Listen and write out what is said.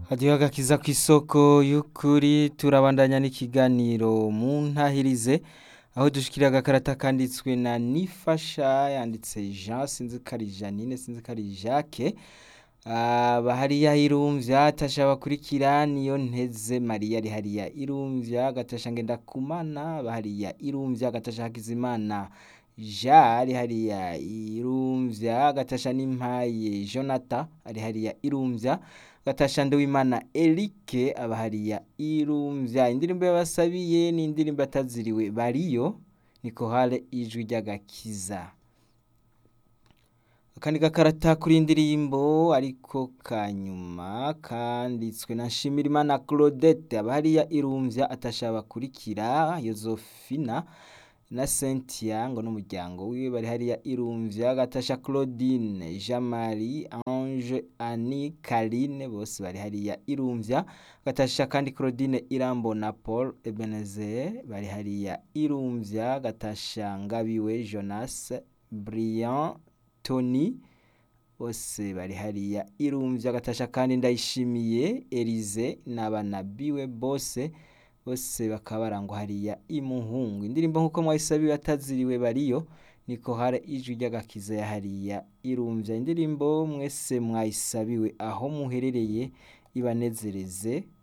hadiho agakiza kw'isoko y'ukuri turabandanya n'ikiganiro mu ntahirize aho dushikira agakarata kanditswe na nifasha yanditse Jean sinzi ko ari Janine sinzi ko ari Jacques aba hariya irumvya tasha bakurikira niyo nteze Maria ari hariya irumvya gatasha ngenda kumana aba hariya irumvya gatasha Hakizimana Ja ari hariya irumvya gatasha n'impaye Jonathan ari hariya irumvya gatasha Nduwimana Eric aba hariya irumvya indirimbo yabasabiye ni indirimbo ataziriwe bariyo niko hale ijwi ry'agakiza akandi gakarata kuri indirimbo ariko kanyuma kanditswe na Nshimirimana Claudette aba hariya irumvya atasha bakurikira Yozofina na Cynthia ngo n'umuryango wiwe bari hariya irumvya gatasha Claudine Jean Marie Ange Annie Karine bose bari hariya irumvya gatasha kandi Claudine Irambona Paul Ebenezer bari hariya irumvya gatasha Ngabiwe Jonas Brian Tony bose bari hariya irumvya gatasha kandi ndayishimiye Elize n'abana biwe bose bose bakaba barangwa hariya imuhungu indirimbo nk'uko mwayisabiwe ataziriwe bariyo niko hare ijwi ry'agakiza ya hariya irumvya indirimbo mwese mwayisabiwe aho muherereye ibanezereze